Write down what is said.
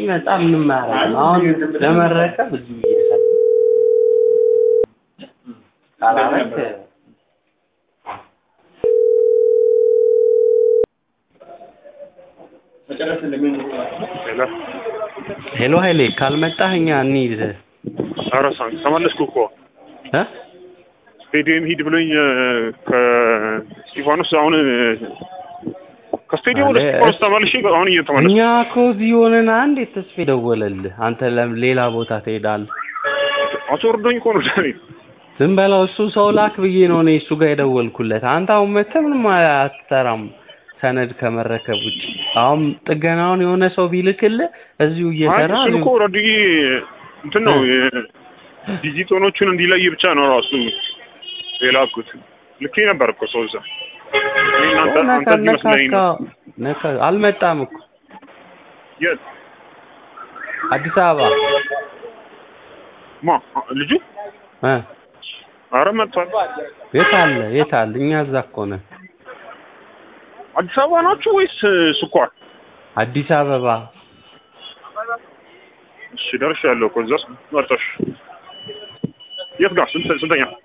ሲመጣ ምንም አያደርግም። አሁን ለመረከብ እዚሁ እየሰራ ካላረክ ሄሎ ሄሎ ኃይሌ ካልመጣህ እኛ እንሂድ ኧረ ሳን- ተመለስኩ እኮ እ ስቴዲየም ሂድ ብሎኝ እ፣ ከስጢፋኖስ አሁን እ፣ ከስቴዲየም ወደ አለ- ስጢፋኖስ ተመልሼ አሁን እየተመለስኩ እኛ እኮ እዚህ ሆነን አንድ ተስፋ ደወለልህ። አንተ ለም- ሌላ ቦታ ትሄዳለህ። አስወርዶኝ እኮ ነው ዛሬ ዝም በለው። እሱ ሰው ላክ ብዬ ነው እኔ እሱ ጋር የደወልኩለት። አንተ አሁን መተህ ምንም አትሰራም ሰነድ ከመረከብ ውጭ። አሁን ጥገናውን የሆነ ሰው ቢልክልህ እዚሁ አይ እየሰራ እሱን እኮ እዚሁ- ኦልሬዲ እንትን ነው ዲጂቶኖቹን እንዲለይ ብቻ ነው ራሱ የላኩት። ልኬ ነበር እኮ ሰው እዛ እኔ እናንተ አንተ ነካ እዚህ መስለኝ ነው ነካካ ነካ አልመጣም እኮ የት አዲስ አበባ ማ ልጁ እ አረ መጥቷል የት አለ የት አለ? እኛ እዛ እኮ ነን። አዲስ አበባ ናችሁ ወይስ ስኳር አዲስ አበባ እሺ ደርሻለሁ እኮ እዛስ መጣሽ የት ጋር ስንት ስንተኛ